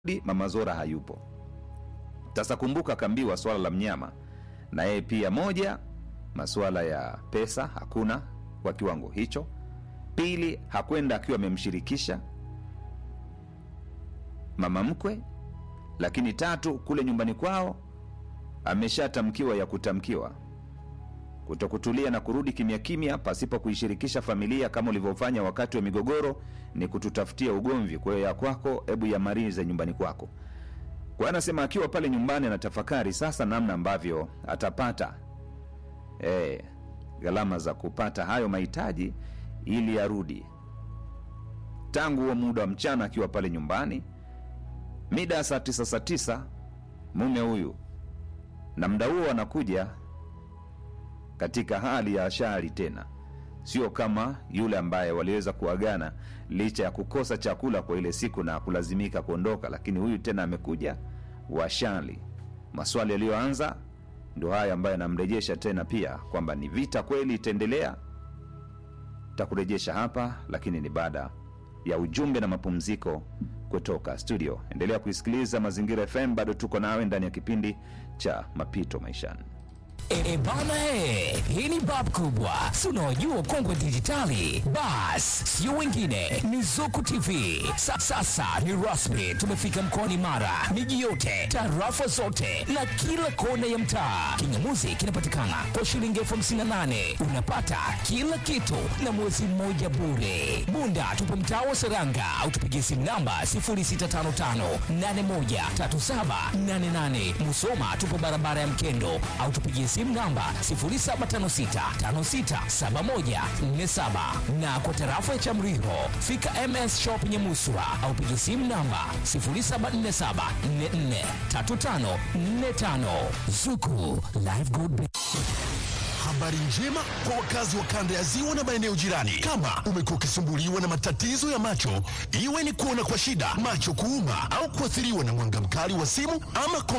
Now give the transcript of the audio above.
Mama Zora hayupo. Sasa kumbuka, kaambiwa swala la mnyama na yeye pia, moja, masuala ya pesa hakuna kwa kiwango hicho. Pili, hakwenda akiwa amemshirikisha mama mkwe, lakini tatu, kule nyumbani kwao ameshatamkiwa ya kutamkiwa kutokutulia na kurudi kimya kimya pasipo kuishirikisha familia kama ulivyofanya wakati wa migogoro, ni kututafutia ugomvi. Kwa hiyo ya kwako, hebu yamalize nyumbani kwako. Kwa hiyo anasema akiwa pale nyumbani anatafakari sasa namna ambavyo atapata eh, gharama za kupata hayo mahitaji ili arudi. Tangu huo muda wa mchana akiwa pale nyumbani, mida ya saa tisa saa tisa mume huyu na muda huo anakuja katika hali ya shari tena, sio kama yule ambaye waliweza kuagana licha ya kukosa chakula kwa ile siku na kulazimika kuondoka, lakini huyu tena amekuja washali. Maswali yaliyoanza ndio haya ambayo yanamrejesha tena pia kwamba ni vita kweli itaendelea. Takurejesha hapa, lakini ni baada ya ujumbe na mapumziko kutoka studio. Endelea kuisikiliza Mazingira FM, bado tuko nawe ndani ya kipindi cha Mapito Maishani. E bana he, hii ni bab kubwa, si unaojua ukongwe dijitali. Bas, sio wengine, ni Zuku TV. Sa, sasa ni rasmi, tumefika mkoani Mara, miji yote, tarafa zote na kila kona ya mtaa. Kingamuzi kinapatikana kwa shilingi elfu hamsini na nane unapata kila kitu na mwezi mmoja bure. Bunda tupo mtaa wa Seranga au tupigie simu namba 0655813788. Musoma tupo barabara ya Mkendo au tupigie simu namba 0756567147 na kwa tarafa ya Chamriho fika MS Shop Nyamuswa au piga simu namba 0747443545 Zuku Live Good Habari njema kwa wakazi wa kanda ya ziwa na maeneo jirani. Kama umekuwa ukisumbuliwa na matatizo ya macho, iwe ni kuona kwa shida, macho kuuma, au kuathiriwa na mwanga mkali wa simu ama